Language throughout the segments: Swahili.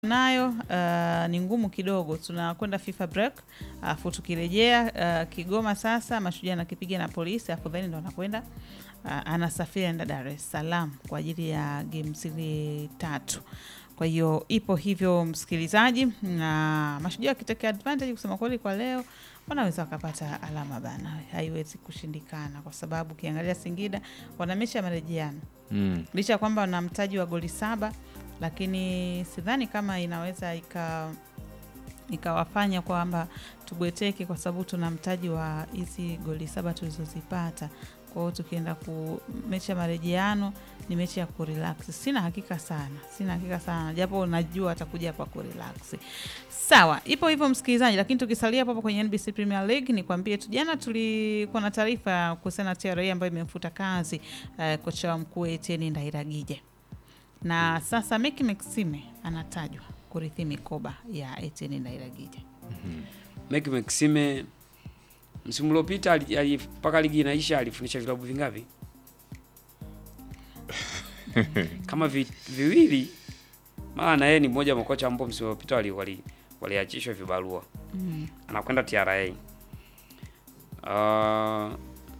nayo uh, ni ngumu kidogo. Tunakwenda FIFA break, alafu tukirejea uh, Kigoma sasa Mashujaa anakipiga na Polisi, alafu then ndo anakwenda uh, anasafiri enda Dar es Salaam kwa ajili ya game zile tatu. Kwa hiyo ipo hivyo, msikilizaji, na Mashujaa wakitokea advantage, kusema kweli, kwa leo wanaweza wakapata alama bana, haiwezi kushindikana, kwa sababu ukiangalia Singida wana mechi ya marejeano Mm. licha ya kwamba wana mtaji wa goli saba, lakini sidhani kama inaweza ika ikawafanya kwamba tubweteke, kwa sababu tuna mtaji wa hizi goli saba tulizozipata. Kwa hiyo tukienda ku mechi ya marejeano ni mechi ya kurelax. Sina hakika sana, sina hakika sana, japo najua atakuja hapa kurelax. Sawa, ipo hivyo msikilizaji, lakini tukisalia hapo hapo kwenye NBC Premier League, ni kwambie tu, jana tulikuwa na taarifa kuhusiana na TRA ambayo imemfuta kazi eh, kocha wa mkuu Etienne Ndairagije, na sasa Meki Maxime anatajwa kurithi mikoba ya Etienne Ndairagije. Meki Maxime msimu uliopita ali- ali- mpaka ligi inaisha alifundisha vilabu vingapi? kama vi, viwili. Maana na yeye ni mmoja wa makocha ambao msimu uliopita wali- wali- waliachishwa vibarua, Mm. anakwenda TRA. Uh, ah,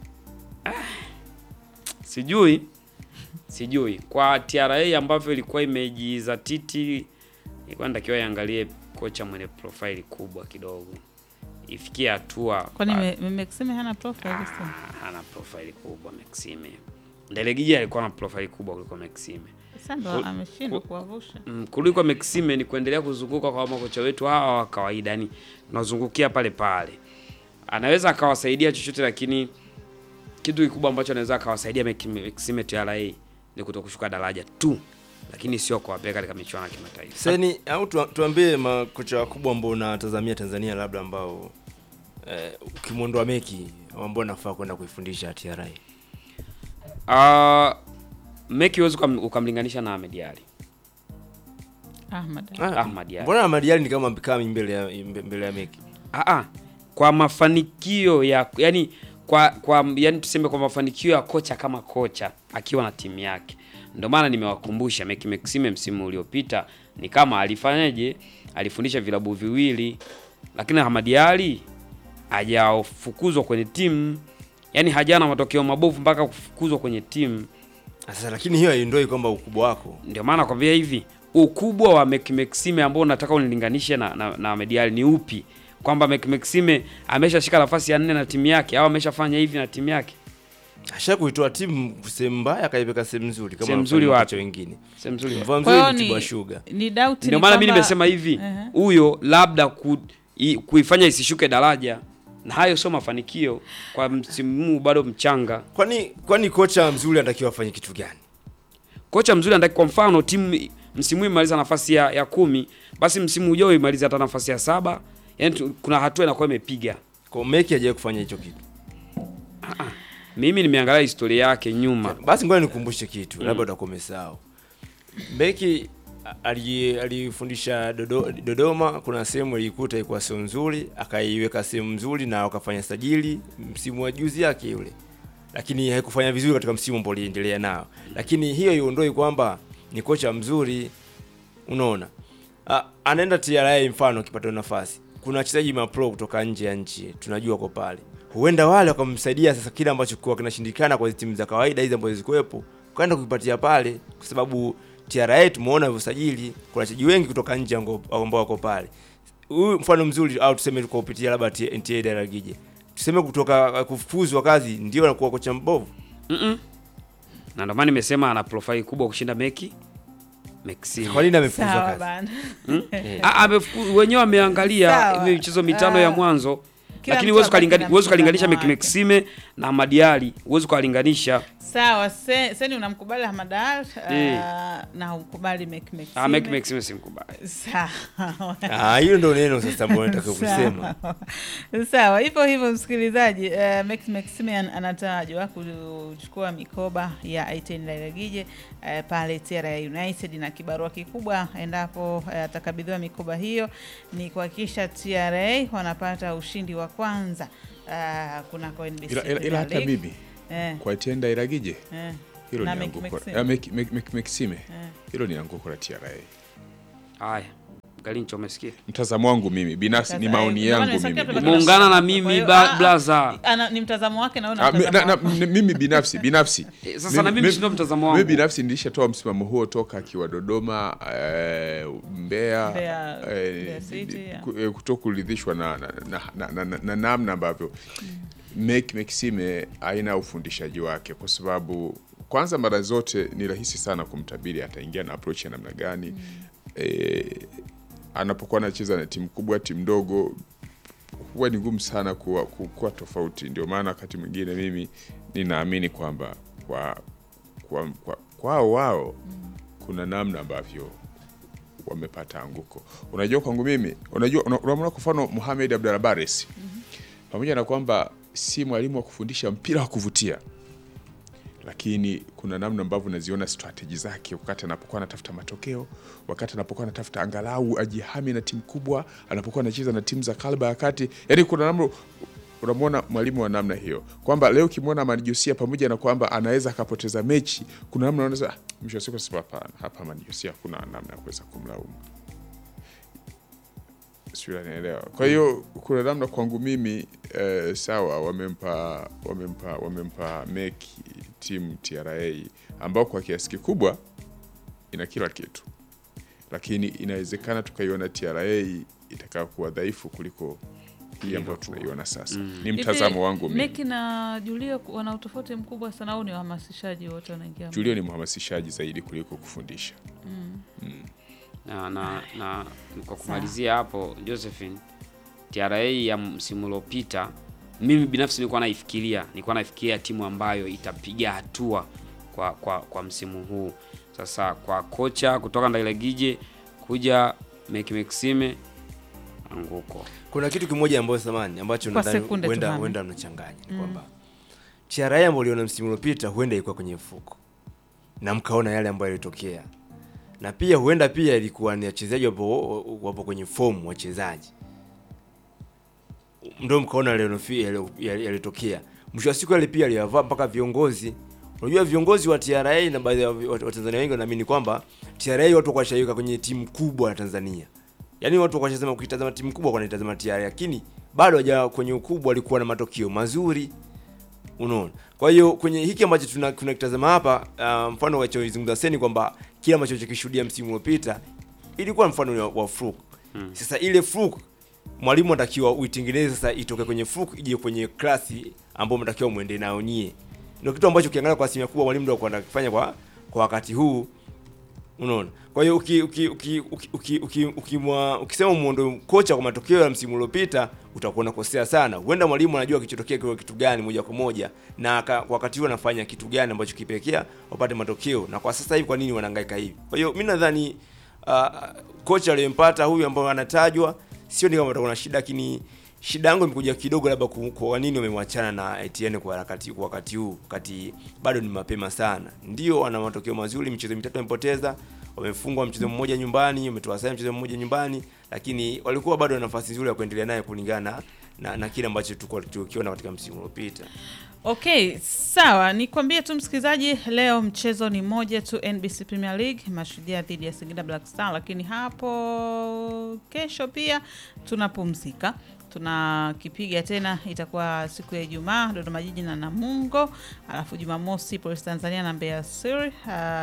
sijui sijui kwa TRA ambavyo ilikuwa imejizatiti, ilikuwa natakiwa iangalie kocha mwenye profaili kubwa kidogo, ifikie hatua Kwani ba- Me- Me- Maxime hana profile sasa? Ah, hana profaili kubwa Maxime. Ndelegija alikuwa na profaili kubwa kuliko Maxime. Sasa ndo Ku- ameshindwa ku- kuwavusha. Mm, kuliko Maxime ni kuendelea kuzunguka kwa makocha wetu hawa wa kawaida, yani tunazungukia pale pale. Anaweza akawasaidia chochote, lakini kitu kikubwa ambacho anaweza akawasaidia Max- Maxime TRA ni kutokushuka daraja tu, lakini sio kuwapeleka katika michuano ya kimataifa. Seni au tu, tuambie makocha wakubwa ambao unatazamia Tanzania labda ambao eh, ukimwondoa Meki ambao nafaa kwenda kuifundisha TRA. Uh, Meki huwezi ukam- ukamlinganisha na Ahmed Ali. Ahmad. Ah, Ahmad Ali. Mbona Ahmad Ali ni kama kama mbele ya mbele ya Meki? Aa, kwa mafanikio ya yani kwa kwa yani tuseme kwa mafanikio ya kocha kama kocha akiwa na timu yake. Ndio maana nimewakumbusha Meki Maxime msimu uliopita ni kama alifanyaje? Alifundisha vilabu viwili, lakini Ahmad Ali hajafukuzwa kwenye timu, yani hajana matokeo mabovu mpaka kufukuzwa kwenye timu. Sasa lakini hiyo haiondoi kwamba ukubwa wako. Ndio maana nakwambia hivi, ukubwa wa Mek Maxime ambao unataka unilinganishe na, na, na Ahmed Ali ni upi? Kwamba Mek Maxime ameshashika nafasi ya nne na timu yake au ameshafanya hivi na timu yake? Asha kuitoa timu sehemu mbaya akaipeka sehemu nzuri kama Sehemu nzuri wanavyofanya wapi? makocha wengine. Sehemu nzuri. Mfano Kwa hiyo mzuri ni ni- Tibwa Sugar. Ni doubt Ndio ni maana mimi kwamba- nimesema hivi, Ehe. huyo labda ku, i, kuifanya isishuke daraja, na hayo sio mafanikio kwa msimu huu, bado mchanga. Kwani kwani kocha mzuri anatakiwa afanye kitu gani? Kocha mzuri anataka, kwa mfano timu msimu huu imaliza nafasi ya, ya kumi, basi msimu ujao imaliza hata nafasi ya saba. Yani tu- kuna hatua inakuwa imepiga. Kwa Meki hajawahi kufanya hicho kitu. Mimi nimeangalia historia yake nyuma. Basi ngoja nikumbushe kitu, labda utakuwa umesahau. Beki ali- alifundisha Dodo, Dodoma, kuna sehemu alikuta ilikuwa sio nzuri, akaiweka sehemu nzuri na wakafanya sajili msimu wa juzi yake yule, lakini haikufanya vizuri katika msimu ambao aliendelea nao, lakini hiyo iondoi kwamba ni kocha mzuri. Unaona, A, anaenda TRA mfano, akipata nafasi, kuna wachezaji mapro kutoka nje ya nchi, tunajua kwa pale, huenda wale wakamsaidia sasa kile ambacho kwa kinashindikana kwa hizi timu za kawaida hizi ambazo zikuwepo, kaenda kukipatia pale, kwa sababu TRA tumeona usajili, kuna wachezaji wengi kutoka nje ambao ambao wako pale. Huyu mfano mzuri, au tuseme kwa kupitia labda NTA Daragije, tuseme kutoka kufukuzwa kazi ndio anakuwa kocha mbovu. Mm-mm. Na ndio maana nimesema ana profile kubwa kushinda Meki Maxime. Kwa nini amefukuzwa Sawa kazi? bana. Ah, amefuku- wenyewe wameangalia Sawa. hiyo michezo mitano Ah. ya mwanzo, Kila lakini mtu huwezi abaki ukalingani- na huwezi ukalinganisha mtazamo Meki wake. Maxime na Ahmad Ali, huwezi ukalinganisha. Sawa, se- Seni unamkubali Ahmad Al Eh. uh, na umkubali Mek Ah, Meki Maxime. Maxime simkubali. Sawa. Ah, hiyo ndio neno sasa ambalo nataka kusema. Sawa. Sawa, hivyo hivyo msikilizaji, uh, Max Maximian anatajwa kuchukua mikoba ya Etienne Ndairagije uh, pale TRA United, na kibarua kikubwa endapo uh, atakabidhiwa mikoba hiyo ni kuhakikisha TRA wanapata ushindi wa kwanza uh, kunako NBC ila, ila, ila Premier hata League. mimi eh, kwa Etienne Ndairagije eh, hilo Na ni Mek- anguko Maxime. Ah, Mek- Mek- Mek- Maxime eh. hilo ni anguko la TRA Haya. Galincho, umesikia? Mtazamo wangu mimi binafsi ni Sasa, maoni eh, ndio maana yangu nimesikia mimi. tunataka Umeungana na Kwa mimi hiyo, ba- ah, blaza. ana- ni mtazamo wake na wewe una Ah, mi- mtazamo na- wako. na- mimi binafsi binafsi Eh, sasa na mimi sindo mtazamo wangu. mimi binafsi nilishatoa msimamo huo toka akiwa Dodoma eh, Mbeya, Mbeya- eh, Mbeya City, yeah. ku- eh, kutokuridhishwa na na- na- na- na- na- na namna ambavyo Mek Maxime aina ufundishaji wake, kwa sababu kwanza mara zote ni rahisi sana kumtabiri ataingia na approach ya namna gani eh, anapokuwa anacheza na timu kubwa, timu ndogo huwa ni ngumu sana kuwa, ku- kuwa tofauti. Ndio maana wakati mwingine mimi ninaamini kwamba kwa kwa, kwa, kwao wao kuna namna ambavyo wamepata anguko. Unajua, kwangu mimi, unajua, una- unamwona kwa mfano Mohamed Abdallah Bares pamoja na kwamba si mwalimu wa kufundisha mpira wa kuvutia, lakini kuna namna ambavyo unaziona strateji zake wakati anapokuwa anatafuta matokeo, wakati anapokuwa anatafuta angalau ajihami na timu kubwa, anapokuwa anacheza na timu za kalba ya kati. Yani kuna namna unamwona mwalimu wa namna hiyo, kwamba leo ukimwona Amani Josia, pamoja na kwamba anaweza akapoteza mechi, kuna namna unaweza ah, mwisho wa siku sasa, hapana, hapa Amani Josia hakuna namna ya kuweza kumlaumu sijui anaelewa. Kwa hiyo kuna namna kwangu mimi eh, sawa, wamempa wamempa wamempa meki timu TRA ambao kwa kiasi kikubwa ina kila kitu, lakini inawezekana tukaiona TRA itakayo kuwa dhaifu kuliko hii ambayo tunaiona sasa. Ni mtazamo Hivi, wangu mimi. Meki na Julio wana utofauti mkubwa sana au ni wahamasishaji wote wanaingia? Julio ni mhamasishaji zaidi kuliko kufundisha. na, na, na kwa kumalizia hapo Josephine, TRA ya msimu uliopita, mimi binafsi nilikuwa naifikiria nilikuwa naifikiria timu ambayo itapiga hatua kwa, kwa, kwa msimu huu. Sasa kwa kocha kutoka Ndailegije kuja Meki Maxime anguko kuna kitu kimoja ambacho samani ambacho Kwa nadhani sekunde tu, huenda Mami. huenda mnachanganya ni kwamba TRA ambayo uliona msimu uliopita huenda ilikuwa kwenye mfuko na mkaona yale ambayo yalitokea, na pia huenda pia ilikuwa ni wachezaji wapo, wapo kwenye fomu wachezaji, ndio mkaona yale yanofi- yale- yale- yalitokea. Mwisho wa siku yale pia aliyavaa mpaka viongozi. Unajua viongozi wa TRA na baadhi ya wa- Watanzania wengi wanaamini kwamba TRA watu wakashawika kwenye timu kubwa ya Tanzania yaani watu wakashasema ukitazama timu kubwa wanaitazama TRA, lakini bado haja kwenye ukubwa walikuwa na matokeo mazuri, unaona. Kwa hiyo kwenye hiki ambacho tuna- tunakitazama hapa, uh, mfano wachozungumza Seni kwamba kile ambacho chokishuhudia msimu uliopita ilikuwa mfano wa, wa fluke. Sasa ile fluke mwalimu anatakiwa uitengeneze sasa itoke kwenye fluke ije kwenye klasi ambayo mnatakiwa muende nayo nyie. Ndio kitu ambacho ukiangalia kwa asilimia kubwa mwalimu ndio anakifanya kwa kwa wakati huu unaona kwa hiyo uki, uki, uki, uki, uki, uki, ukimwa- ukisema muondo kocha kwa matokeo ya msimu uliopita utakuwa unakosea sana huenda mwalimu anajua kichotokea kwa kitu gani moja kwa moja na aka, kwa wakati huo anafanya kitu gani ambacho kipelekea wapate matokeo na kwa sasa hivi kwa nini wanahangaika hivi kwa hiyo mi nadhani uh, kocha aliyempata huyu ambao anatajwa sio ni kama atakuwa na shida lakini shida yangu imekuja kidogo labda ku- kwa nini wamemwachana na Etienne kwa wakati kwa wakati huu wakati bado ni mapema sana. Ndio wana matokeo mazuri, michezo mitatu wamepoteza, wamefungwa mchezo mmoja nyumbani, wametoa sare mchezo mmoja nyumbani, lakini walikuwa bado na nafasi nzuri ya kuendelea naye kulingana na, na kile ambacho tulikuwa tukiona katika msimu uliopita. Okay, sawa. Nikwambie tu msikilizaji, leo mchezo ni moja tu, NBC Premier League, Mashujaa dhidi ya Singida Black Star, lakini hapo kesho pia tunapumzika tunakipiga tena, itakuwa siku ya Ijumaa Dodoma Jiji na Namungo, alafu Jumamosi Polisi Tanzania na Mbeya City,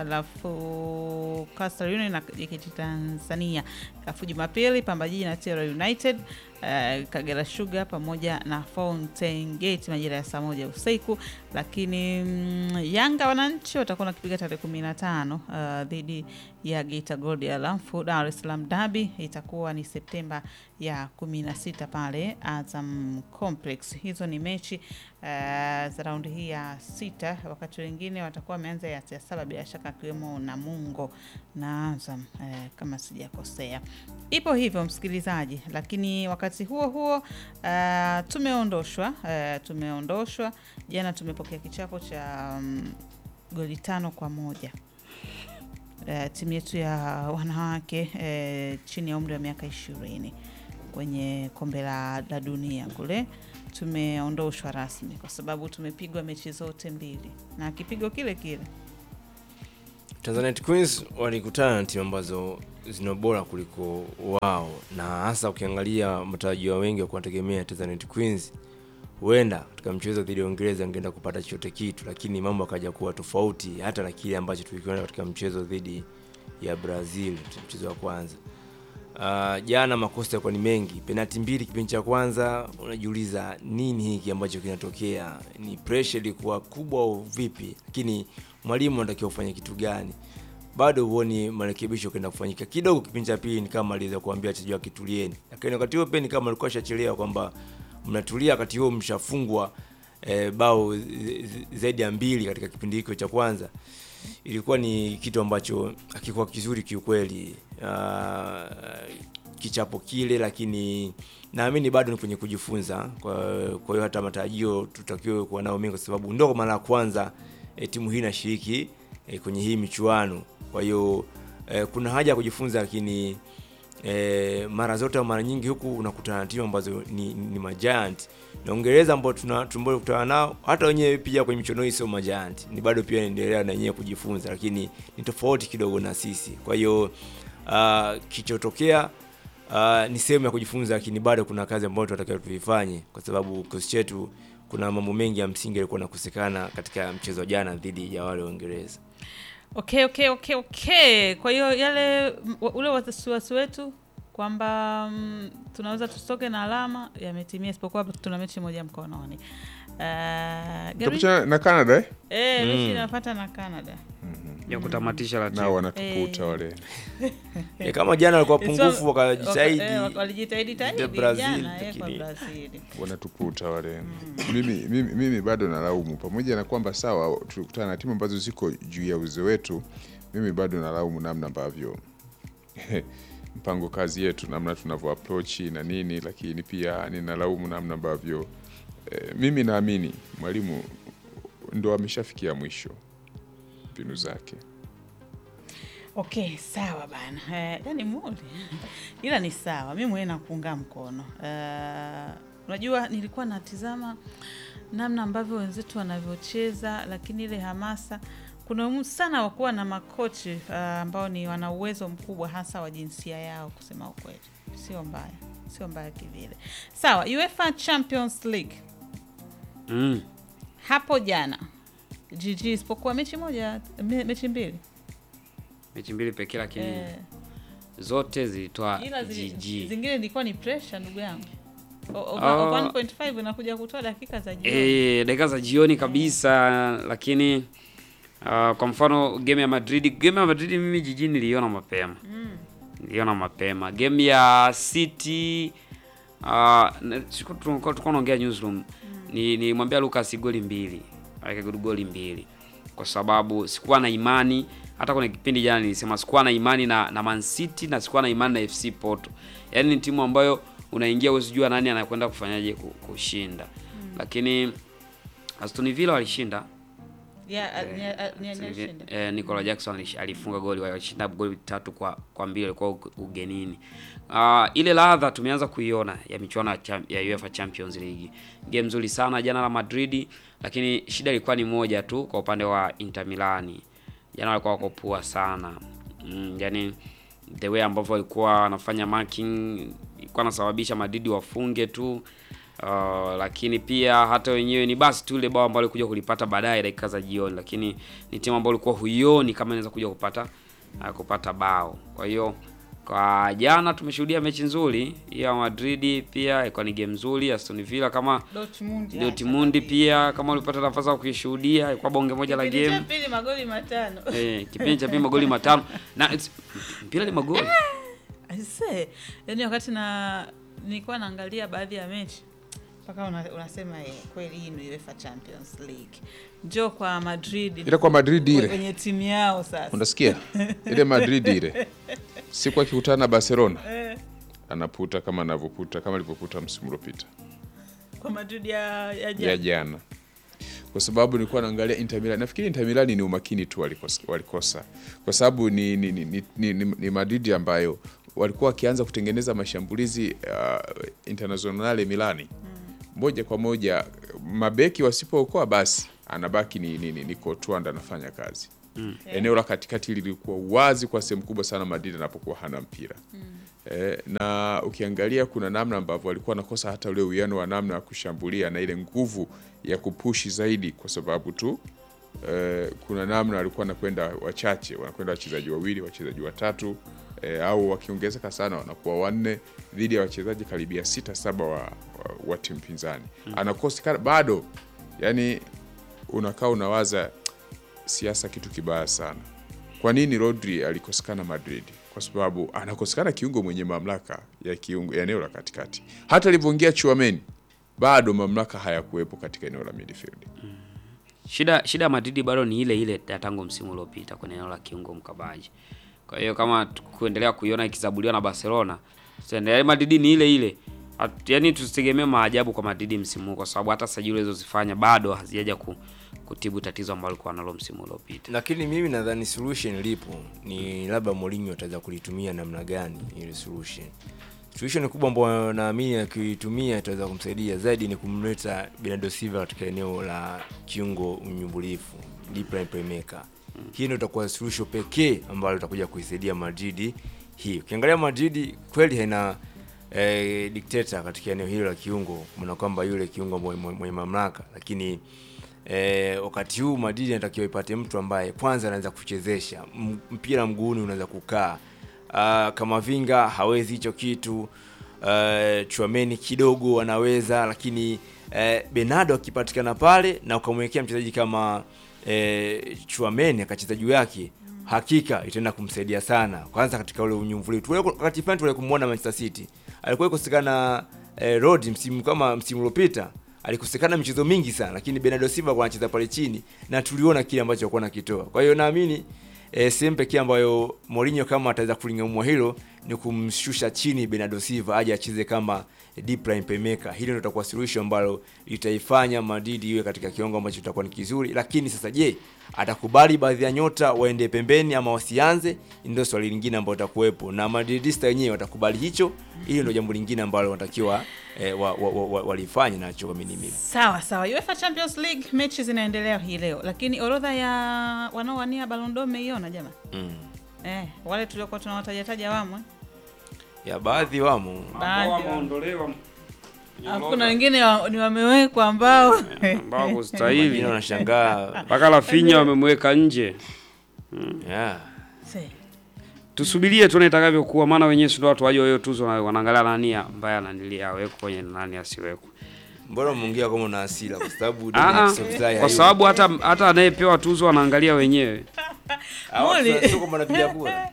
alafu Coastal Union na JKT Tanzania, alafu Jumapili Pamba Jiji na Terra United eh, Kagera Sugar pamoja na Fountain Gate majira ya saa moja usiku, lakini mm, Yanga wananchi watakuwa nakipiga tarehe kumi na tano uh, dhidi ya Geita Gold ya Lamfu. Dar es Salaam Derby itakuwa ni Septemba ya kumi na sita pale Azam Complex. Hizo ni mechi uh, za raundi hii ya sita, wakati wengine watakuwa wameanza ya, ya saba bila shaka akiwemo Namungo na Azam eh, kama sijakosea. Ipo hivyo msikilizaji, lakini wakati huo huo uh, tumeondoshwa uh, tumeondoshwa jana, tumepokea kichapo cha um, goli tano kwa moja uh, timu yetu ya wanawake uh, chini ya umri wa miaka ishirini kwenye kombe la, la dunia kule tumeondoshwa rasmi kwa sababu tumepigwa mechi zote mbili na kipigo kile kile Tanzanite Queens walikutana na timu ambazo zina bora kuliko wao, na hasa ukiangalia matarajio wengi wa kuwategemea Tanzanite Queens huenda katika mchezo dhidi ya Uingereza angeenda kupata chochote kitu, lakini mambo akaja kuwa tofauti hata na kile ambacho tulikiona katika mchezo dhidi ya Brazil, mchezo wa kwanza. Uh, jana makosa yalikuwa ni mengi, penalti mbili kipindi cha kwanza. Unajiuliza nini hiki ambacho kinatokea? Ni pressure ilikuwa kubwa au vipi? Lakini mwalimu anatakiwa kufanya kitu gani? Bado huoni marekebisho kwenda kufanyika. Kidogo kipindi cha pili ni kama aliweza kuambia wachezaji wake tulieni, lakini wakati huo pia ni kama alikuwa ashachelewa kwamba mnatulia, wakati huo mshafungwa eh, bao zi- zi- zaidi ya mbili katika kipindi hicho cha kwanza ilikuwa ni kitu ambacho hakikuwa kizuri kiukweli. Uh, kichapo kile, lakini naamini bado ni kwenye kujifunza. Kwa kwa hiyo hata matarajio tutakiwe kuwa nao mengi, kwa sababu ndio kwa mara ya kwanza e, timu hii inashiriki e, kwenye hii michuano. Kwa hiyo e, kuna haja ya kujifunza, lakini e, mara zote au mara nyingi huku unakutana na timu ambazo ni, ni majiant na Uingereza ambao tuna tumbole kutana nao, hata wenyewe pia kwenye michuano hii sio majiant, ni bado pia inaendelea na wenyewe kujifunza, lakini ni tofauti kidogo na sisi. Kwa hiyo uh, kichotokea uh, ni sehemu ya kujifunza, lakini bado kuna kazi ambayo tunatakiwa tuifanye, kwa sababu kikosi chetu kuna mambo mengi ya msingi yalikuwa nakosekana katika mchezo wa jana dhidi ya wale Waingereza. Okay, okay, okay, okay. Kwa hiyo yale m- wa- ule wasiwasi wetu kwamba mm, tunaweza tusitoke na alama yametimia, isipokuwa tuna mechi moja mkononi. Uh, Gabi, Tutapita na Canada eh? eh, mechi inapata na Canada. ya kutamatisha nao ratiba. wanatuputa Eh. wale E, kama jana walikuwa It's pungufu wa- wakajitahidi waka- eh, walijitahidi tahidi Brazil, jana eh, kwa lakini- Brazil. wanatuputa wale. Mimi, mimi, mimi bado nalaumu, pamoja na kwamba sawa tulikutana na timu ambazo ziko juu ya uwezo wetu, mimi bado nalaumu namna ambavyo mpango kazi yetu, namna tunavyo approach na nini, lakini pia ninalaumu namna ambavyo eh, mimi naamini mwalimu ndo ameshafikia mwisho mbinu zake. Okay, sawa bana. Eh, yani muli ila ni sawa, mi mwenyewe nakuunga mkono. Eh, unajua nilikuwa natizama namna ambavyo wenzetu wanavyocheza, lakini ile hamasa, kuna umuhimu sana wa kuwa na makochi eh, ambao ni wana uwezo mkubwa hasa wa jinsia yao. Kusema ukweli, sio mbaya, sio mbaya kivile. Sawa, UEFA Champions League Mm. hapo jana GG, isipokuwa mechi moja, me, mechi mbili Mechi mbili pekee lakini eh, zote zilitoa ila zi- GG. zingine ilikuwa ni pressure ndugu yangu O- over- Ah. over 1.5 inakuja kutoa dakika za jioni Eh, dakika za jioni kabisa lakini ah, kwa mfano game ya Madrid, game ya Madrid mimi jiji niliona mapema. Niliona mapema. Game ya City ah, na- siku tulikuwa tulikuwa naongea newsroom. Ni nilimwambia Lucas goli mbili. Aweke goli mbili. Kwa sababu sikuwa na imani hata kwenye kipindi jana nilisema sikuwa na imani na, na Man City na sikuwa na imani na FC Porto. Yaani ni timu ambayo unaingia usijua nani anakwenda kufanyaje ku- kushinda. Lakini Aston Villa walishinda. Yeah, a- ni- a- ni- Aston ni- Villa- alishinda. eh, Nicola Jackson alish- alifunga goli walishinda goli tatu kwa kwa mbili alikuwa ug- ugenini. Ah, ile ladha tumeanza kuiona ya michuano ya, cham- ya UEFA Champions League. Game nzuri sana jana la Madrid, lakini shida ilikuwa ni moja tu kwa upande wa Inter Milani. Jana walikuwa wako poa sana. Mm, yani the way ambavyo walikuwa wanafanya marking ilikuwa nasababisha Madrid wafunge tu. Uh, lakini pia hata wenyewe ni basi tu ile bao ambalo walikuja kulipata baadaye dakika za jioni, lakini ni timu ambayo ulikuwa huioni kama inaweza kuja kupata uh, kupata bao. Kwa hiyo kwa jana tumeshuhudia mechi nzuri ya Madrid, pia ilikuwa ni game nzuri. Aston Villa kama Dortmund, ya, Dortmund kabisa. pia kama ulipata nafasi ya kuishuhudia, ilikuwa bonge moja la Kipindi cha game. pili magoli matano Eh, kipindi cha pili magoli matano na it's- mpira ni magoli Aise, yaani wakati na nilikuwa naangalia baadhi ya mechi mpaka una, unasema eh, kweli hii ni UEFA Champions League. Njoo kwa Madrid. Ile kwa Madrid ile. Kwenye timu yao sasa. Unasikia ile Madrid ile siku akikutana na Barcelona Eh, anaputa kama anavyoputa kama alivyoputa msimu uliopita kwa Madrid ya ya ya jana. jana, kwa sababu nilikuwa naangalia Inter Milan. Nafikiri Inter Milan ni umakini tu walikosa, walikosa. kwa sababu ni, ni, ni, ni, ni, ni, ni Madrid ambayo walikuwa wakianza kutengeneza mashambulizi uh, Internazionale Milani moja kwa moja, mabeki wasipookoa basi anabaki ni, ni, ni, ni Courtois ndo anafanya kazi eneo la katikati lilikuwa wazi kwa sehemu kubwa sana Madrid anapokuwa hana mpira eh, na ukiangalia kuna namna ambavyo walikuwa wanakosa hata ule uwiano wa namna ya kushambulia na ile nguvu ya kupushi zaidi, kwa sababu tu eh, kuna namna walikuwa wanakwenda wachache, wanakwenda wachezaji wawili, wachezaji watatu eh, au wakiongezeka sana wanakuwa wanne dhidi ya wachezaji karibia sita saba wa, wa, wa timu pinzani anakosekana bado, yani unakaa unawaza siasa kitu kibaya sana. Kwa nini Rodri alikosekana Madrid? Kwa sababu anakosekana kiungo mwenye mamlaka ya kiungo ya eneo la katikati. Hata alivyoingia Chouameni bado mamlaka hayakuwepo katika eneo la midfield. Shida shida ya Madrid bado ni ile ile ya tangu msimu uliopita kwenye eneo la kiungo mkabaji. Kwa hiyo kama tu- kuendelea kuiona ikizabuliwa na Barcelona, tutaendelea Madrid ni ile ile. At- Yaani tusitegemee maajabu kwa Madrid msimu huu kwa sababu hata sajili alizozifanya bado hazijaja ku, kutibu tatizo ambalo alikuwa nalo msimu uliopita. lakini mimi nadhani solution lipo ni labda Mourinho ataweza kulitumia namna gani ile solution solution kubwa ambayo naamini akiitumia itaweza kumsaidia zaidi ni kumleta Bernardo Silva katika eneo la kiungo mnyumbulifu deep line playmaker hii ndio itakuwa solution pekee ambayo itakuja kuisaidia Madrid hii ukiangalia Madrid kweli haina eh, dictator katika eneo hilo la kiungo maana kwamba yule kiungo mwenye, mwenye mamlaka lakini eh, wakati huu Madrid inatakiwa ipate mtu ambaye kwanza anaweza kuchezesha M- mpira mguuni, unaweza kukaa uh, kama Vinga hawezi hicho kitu uh, Chouameni kidogo anaweza, lakini uh, Bernardo akipatikana pale na ukamwekea mchezaji kama uh, Chouameni akacheza juu yake hakika itaenda kumsaidia sana, kwanza katika ule unyumbulifu. Tule- Wakati fulani tule kumwona Manchester City alikuwa ikosekana eh, Rod msimu kama msimu uliopita alikosekana michezo mingi sana, lakini Bernardo Silva alikuwa anacheza pale chini na tuliona kile ambacho alikuwa anakitoa. Kwa hiyo naamini eh, sehemu pekee ambayo Mourinho kama ataweza kulingamua hilo ni kumshusha chini Bernardo Silva aje acheze kama deep line playmaker. Hilo ndio litakuwa suluhisho ambalo litaifanya Madrid iwe katika kiwango ambacho kitakuwa ni kizuri. Lakini sasa, je, atakubali baadhi ya nyota waende pembeni ama wasianze? Ndio swali lingine ambalo litakuwepo, na Madridista wenyewe watakubali hicho? Hilo ndio jambo lingine ambalo wanatakiwa eh, wa, wa, wa, wa, walifanye nacho kwa mimi mimi. Sawa sawa. UEFA Champions League mechi zinaendelea hii leo, lakini orodha ya wanaowania Ballon d'Or umeiona jamaa? Mm. Eh, wale tuliokuwa tunawatajataja wamo eh? Ya baadhi wamo Baadhi wa- wameondolewa Alafu kuna wengine wa, ni wamewekwa ambao ambao wengine kustahili wanashangaa mpaka Rafinha wamemweka nje. yeah. Se. Tusubirie tuone itakavyokuwa, maana wenyewe si ndio watu waje hiyo tuzo, na wanaangalia nani ambaye ananilia awekwe kwenye nani asiwekwe. Mbona umeongea kama una hasira? Kwa sababu Ah, Dominic ah, Szoboszlai kwa hayupo. sababu hata hata anayepewa tuzo wanaangalia wenyewe. Ah, watu Muli. sio kwamba wanapiga kura.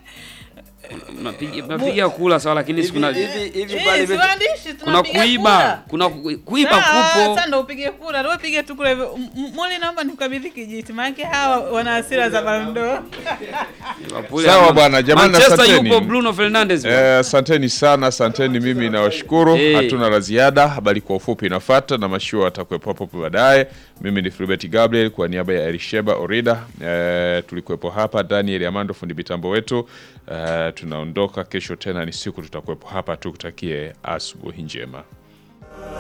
Napiga napiga kula sawa, lakini si Hivi kuna hivi hivi Eh, pale si vipi? waandishi kuna tunapiga kuiba, kura. kuna ku- kuiba Sawa, kupo. Sasa ndo upige kura, ndio upige tu kura hivyo. M- M- Muli, naomba nikukabidhi kijiti, maana hawa wana hasira za Ballon d'Or. Liverpool Sawa ama- bwana, jamani, Manchester asanteni. yupo Bruno Fernandes. bwana. Eh, asanteni sana, asanteni. Mimi nawashukuru, Eh. hatuna la ziada. Habari kwa ufupi inafuata na mashua atakuwepo hapo baadaye. Mimi ni Filbert Gabriel kwa niaba ya Elisheba Orida. Eh, tulikuwepo hapa, Daniel Amando fundi mitambo wetu. Eh, tunaondoka kesho, tena ni siku tutakuwepo hapa. Tukutakie asubuhi njema.